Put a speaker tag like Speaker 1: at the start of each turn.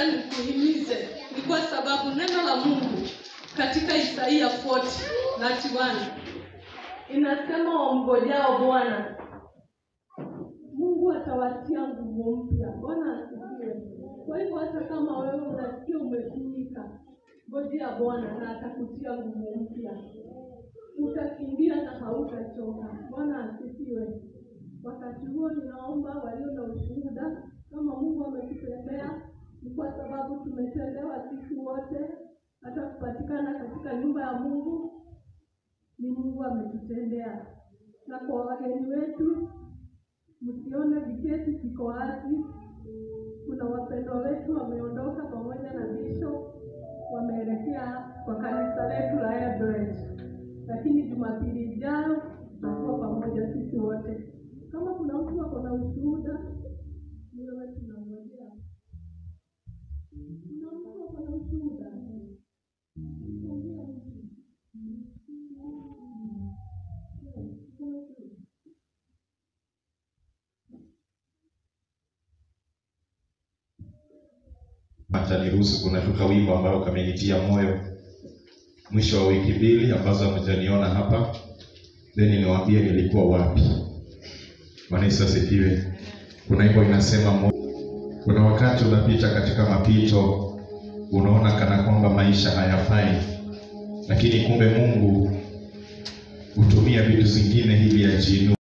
Speaker 1: nikuhimize ni kwa sababu neno la Mungu katika Isaia 40 na 1 inasema wamngojao Bwana Mungu atawatia nguvu mpya. Bwana asifiwe. Kwa hivyo hata kama wewe unasikia umetumika, ngojea Bwana na atakutia nguvu mpya. Utakimbia na hautachoka. Bwana asifiwe. Wakati huo ninaomba walio na ushuhuda, kama Mungu ametutendea, ni kwa sababu tumetendewa sisi wote, hata kupatikana katika nyumba ya Mungu ni Mungu ametutendea. Na kwa wageni wetu, msione viketi viko wazi. Kuna wapendwa wetu wameondoka pamoja na bisho, wameelekea kwa kanisa letu la Eldoret, lakini Jumapili ijayo tutakuwa pamoja sisi wote. Kama kuna mtu ako na ushuhuda, ni wewe tunangojea. Kuna mtu ako na ushuhuda? Ongea mtu.
Speaker 2: ataniruhusu kunatuka wimbo ambao kamenitia moyo mwisho wa wiki mbili ambazo hamjaniona hapa then niwaambie nilikuwa wapi bwana yesu asifiwe kuna wimbo inasema mo- kuna wakati unapita katika mapito unaona kana kwamba maisha hayafai lakini kumbe mungu hutumia vitu zingine ili ajiinue